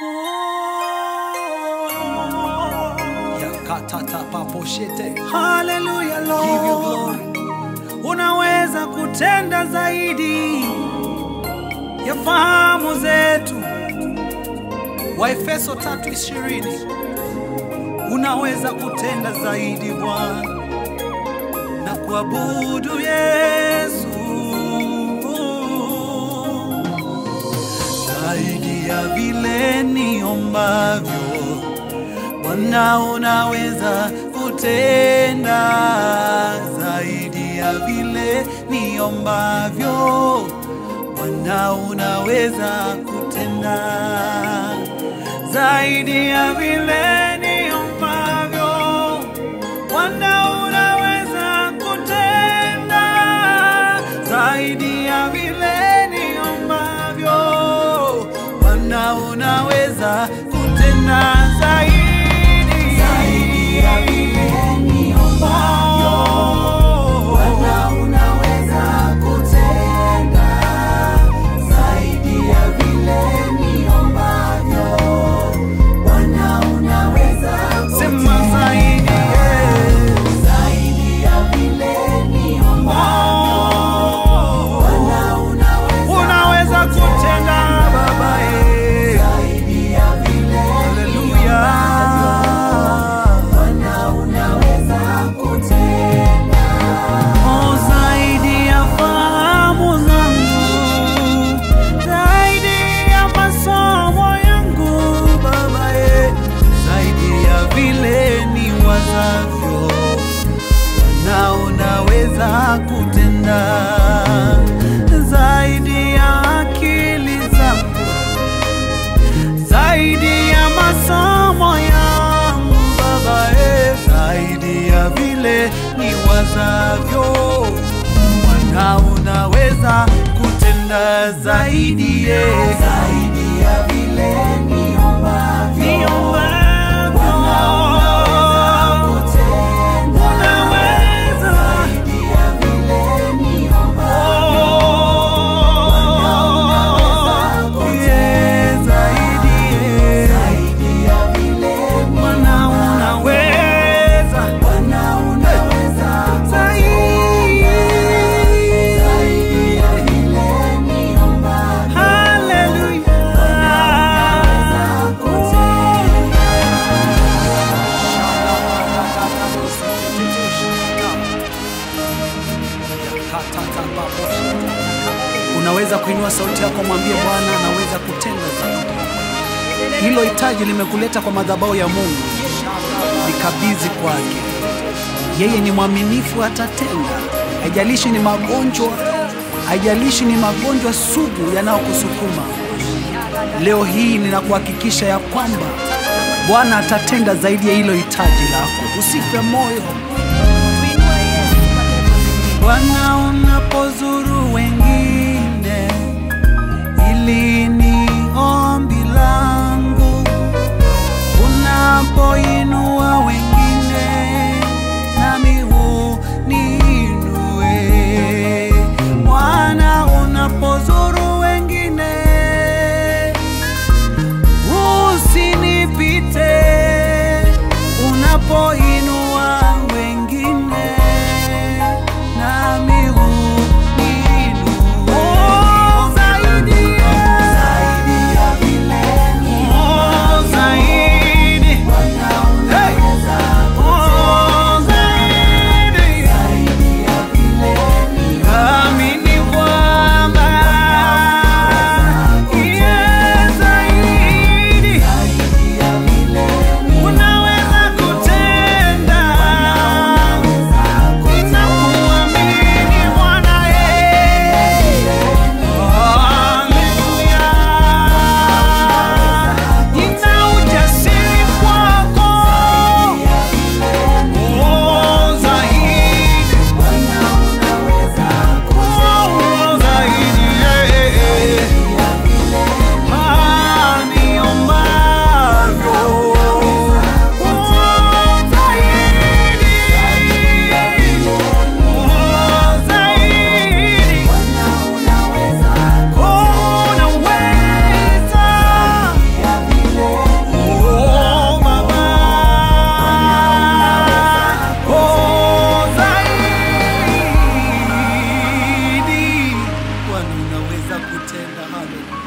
Yakatatapaposhete. Haleluya Give you Lord, glory. unaweza kutenda zaidi ya fahamu zetu. Waefeso 3:20. Unaweza kutenda zaidi Bwana, na kuabudu Yesu zaidi ya vile niombavyo. Bwana, unaweza kutenda zaidi ya vile niombavyo. Bwana, unaweza kutenda zaidi ya vile niombavyo. Bwana, unaweza kutenda zaidi ya vile niombavyo. Bwana, unaweza kutenda zaidi zaidi ya vile niombavyo. Bwana, unaweza kutenda zaidi ya vile niombavyo. Bwana, unaweza sema zaidi zaidi ya vile niombavyo. Bwana, unaweza unaweza kutenda Baba eh, zaidi ya vile haleluya. Bwana, unaweza kutenda oh, zaidi ya fahamu zangu zaidi ya masomo yangu Baba eh, zaidi ya vile ni wazavyo Bwana unaweza kutenda zaidi ya akili zangu zaidi ya masomo yangu Baba eh, zaidi ya vile ni wazavyo Bwana unaweza kutenda zaidi eh, zaidi ya vile niombavyo niombavyo unaweza zaidi ya vile niombavyo Yeah, zaidi eh, zaidi ya vile Bwana unaweza Bwana unaweza zaidi zaidi ya vile niombavyo haleluya Unaweza kuinua sauti yako, mwambie Bwana, anaweza kutenda zaidi. Hilo hitaji limekuleta kwa madhabahu ya Mungu, likabidhi kwake. Yeye ni mwaminifu, atatenda. Haijalishi ni magonjwa, haijalishi ni magonjwa sugu yanayokusukuma. Leo hii ninakuhakikisha ya kwamba Bwana atatenda zaidi ya hilo hitaji lako. Usife moyo. Bwana, unapozuru wengine, ili ni ombi langu. Unapoinua wengine, nami uniinue. Bwana, unapozuru wengine, usinipite. Unapoinua wengine, nami uniinue. Oh, zaidi, Haleluya.